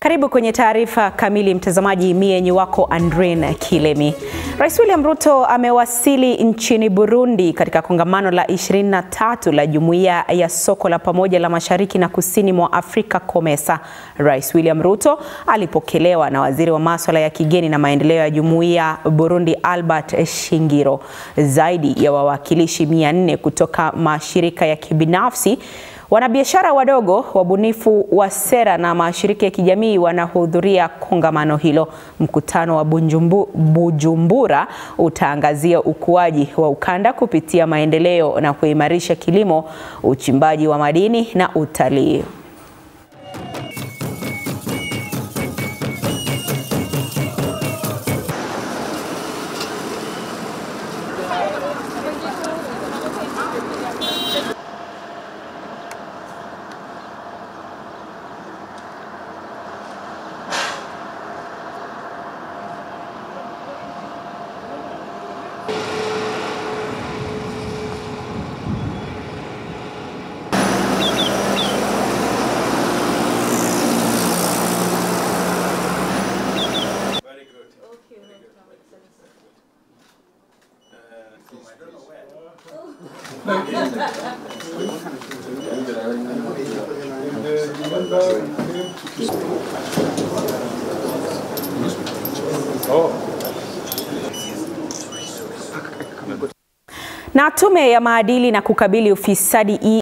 Karibu kwenye taarifa kamili mtazamaji, mie ni wako Andrin Kilemi. Rais William Ruto amewasili nchini Burundi katika kongamano la 23 la Jumuiya ya Soko la Pamoja la Mashariki na Kusini mwa Afrika COMESA. Rais William Ruto alipokelewa na Waziri wa Masuala ya Kigeni na Maendeleo ya Jumuiya Burundi Albert Shingiro. Zaidi ya wawakilishi 400 kutoka mashirika ya kibinafsi Wanabiashara wadogo, wabunifu wa sera na mashirika ya kijamii wanahudhuria kongamano hilo. Mkutano wa Bunjumbu, Bujumbura utaangazia ukuaji wa ukanda kupitia maendeleo na kuimarisha kilimo, uchimbaji wa madini na utalii. Na tume ya maadili na kukabili ufisadi